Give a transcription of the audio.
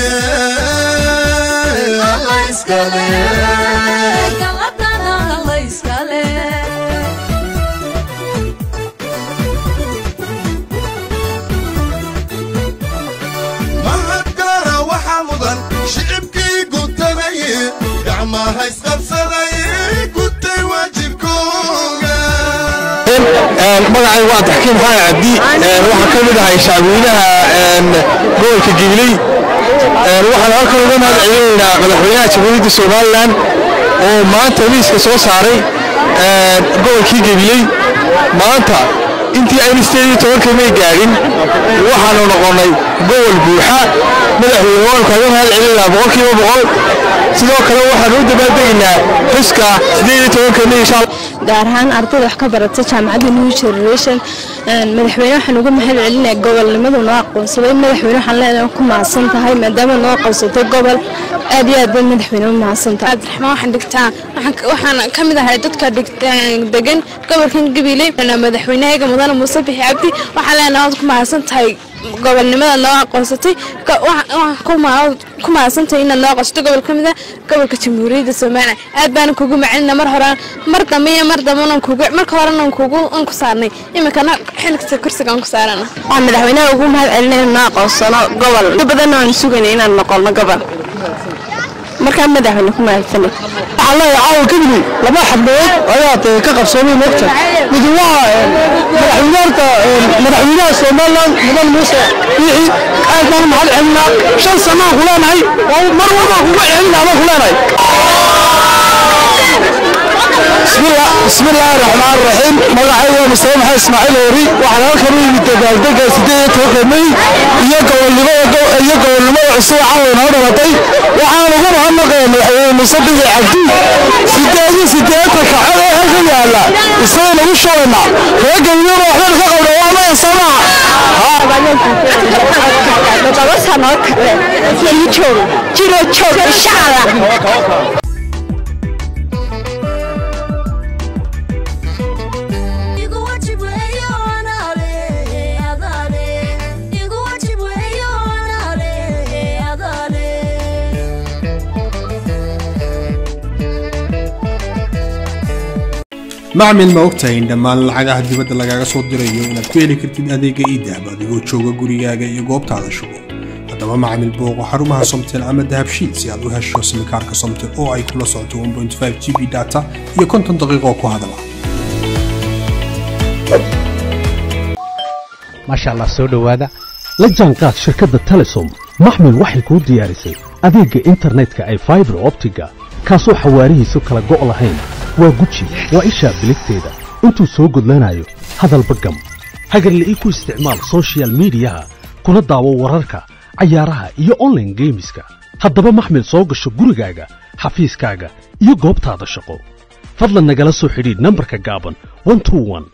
alla iskale galadana alla iskale mahadkara waxaa mudan shicibkii gutanaye gacmaha isqabsadaye gutay waajibkooga magacay waa taxkiim xaayan cabdi waxaa ka mid ahay shacbweynaha gobolka gibiley waxaan halkan uga mahad celinaynaa madaxweynaha jamhuuriyadda somalilan oo maanta liiska soo saaray gobolkii gibiley maanta intii aynu sideed iyo tobanka may gaadhin waxaanu noqonnay gobol buuxa madaxweyne waan kaaga mahad celinaynaa boqolkiiba boqol sidoo kale waxaanu u dabaaldegaynaa xuska sideed iyo tobanka may insha allah gaar ahaan ardayda wax ka barata jaamacadda new generation madaxweyne waxaan uga mahad celinaya gobolnimadu noo aqoonsaday madaxweyne waxaan leenahay ku mahadsan tahay maadaama noo aqoonsatay gobol aad iyo aad bay madaxweyne u mahadsan tahay cabdiraxmaan waxaan dhigtaa waxaan ka mid ahay dadka degan gobolkan gabiley madaxweynahayga mudane muuse bixi cabdi waxaan leenahay waad ku mahadsan tahay gobolnimada noo aqoonsatay ku mahadsantahay inaad noo aqoonsatay gobol ka mid ah gobolka jamhuuriyadda somalilan aad baana kugu macelina mar hore mar dambe iyo mar dambe marka horena kugu an ku saarnay iminkana xilkasta kursiga aan ku saarana waxaan madaxweynaha ugu mahad celinaya noo aqoonsano gobol in badanna waan sugayna inaan noqono gobol markaa madaxweyne ku mahadsanay waxaan leeyahay caawa kabili laba xabdood ayaad ka qabsoomay mogta mid waa madaxweynaarka madaxweynaha somaliland mudan muuse biixi aad baan mahad celinaa shan sanaan ku leenahay mar walba kuga celinaa baan ku leenahay بسم الله الرحمن الرحيم magacayga waa mustafa maxamed ismaaciil hoori waxaan halkan u yimid dabaaldega sideed iyo tobanka may iyo gobolnimada iyo gobolnimada cusub caawa inoo dhalatay waxaan ugu mahadnaqaya madaxweyne muuse bixi cabdi sideed iyo sideetanka cod ee halkan yaala isaga nagu shubayna reer gabilona waxbaan ka qabna waa maya samaha todoba sano kale sii joog jiro joog insha allah macmil ma ogtahay in dhammaan lacagaha dibadda lagaaga soo dirayo inaad ku heli kartid adeega iidahab adigoo jooga gurigaaga iyo goobtaada shugo haddaba macmil booqo xarumaha somtel ama dahabshiid si aad u hesho simikaarka somtel oo ay kula socoto 1.5 g b data iyo konton daqiiqo ku hadala maasha allah soo dhowaada la jaanqaad shirkadda telesom maxmil waxay kuu diyaarisay adeegga internetka ay faibar optiga kaasoo xawaarihiisu kala go' lahayn waa guji waa ishaa biligteeda intuu soo gudlanayo hadalba gam hagarla'ii ku isticmaal sochial midiyaha kuna daawo wararka cayaaraha iyo onlaine geemiska haddaba maxmil soo gasho gurigaaga xafiiskaaga iyo goobtaada shaqo fadlan nagala soo xidhiidh nambarka gaaban